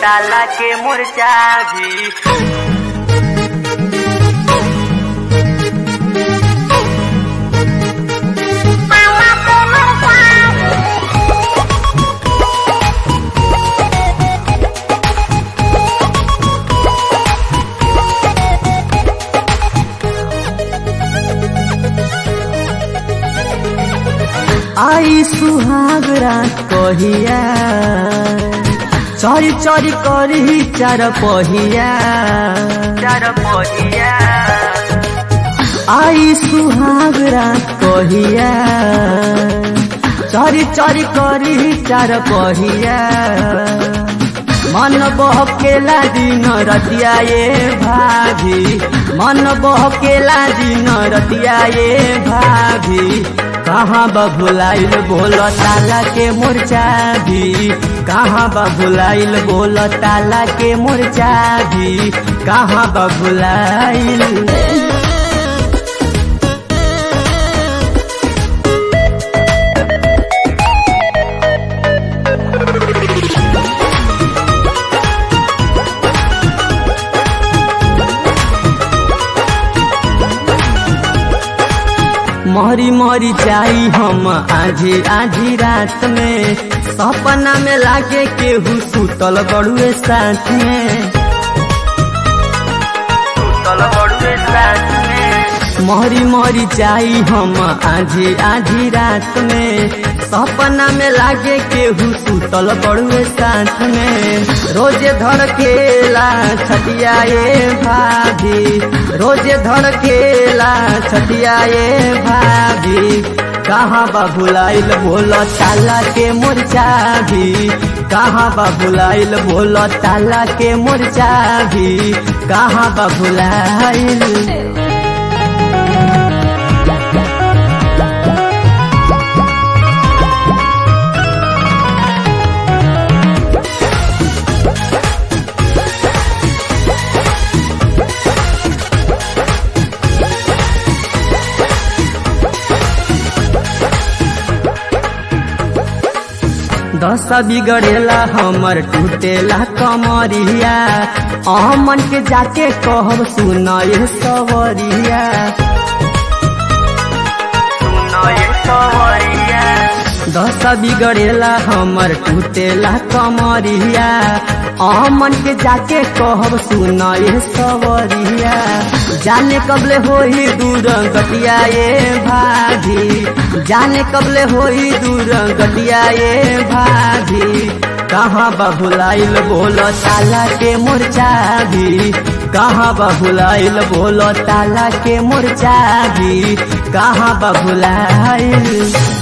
ताला के मुरचा भी आई सुहाग रात कहिया चरी चरी करी चार पहिया चार पहिया आई सुहाग रात कहिया चरी चरी करी चार पहिया मन बहकेला दिन रतिया ये भाभी मन बहकेला दिन रतिया ये भाभी कहाँ बबुलाइल बोल ताला के मुरचा भी कहाँ बबुलाइल बोल ताला के मुरचा भी कहाँ बबुलाइल मरी मरी जाई हम आधी आधी रात में सपना में लागे केहू सुतल बड़ुए साथ में सुतल बड़ुए साथ में मरी मरी जाई हम आधी आधी रात में सपना में लागे केहू सुतल बड़ुए साथ में रोजे धड़केला छटिया ये भाभी रोजे धड़केला छटिया ये भाभी कहाँ बाबुलाइल बोल ताला के मुरचा भी कहाँ बाबुलाइल बोल ताला के मुरचा भी कहाँ बाबुलाइल दशा बिगड़ेला हमर टूटेला कमरिया अमन के जाके कहब सुनए सवरिया सुनए सवरिया दशा बिगड़ेला हमर टूटेला कमरिया अमन के जाके कहब सुनए सवरिया जाने कबले होई दूर गटिया ये भाभी जाने कबले होई दूर गटिया ये भाभी कहाँ बबुलाइल बोल ताला के मुरचा भी कहाँ बबुलाइल बोल ताला के मुरचा भी कहाँ बबुलाइल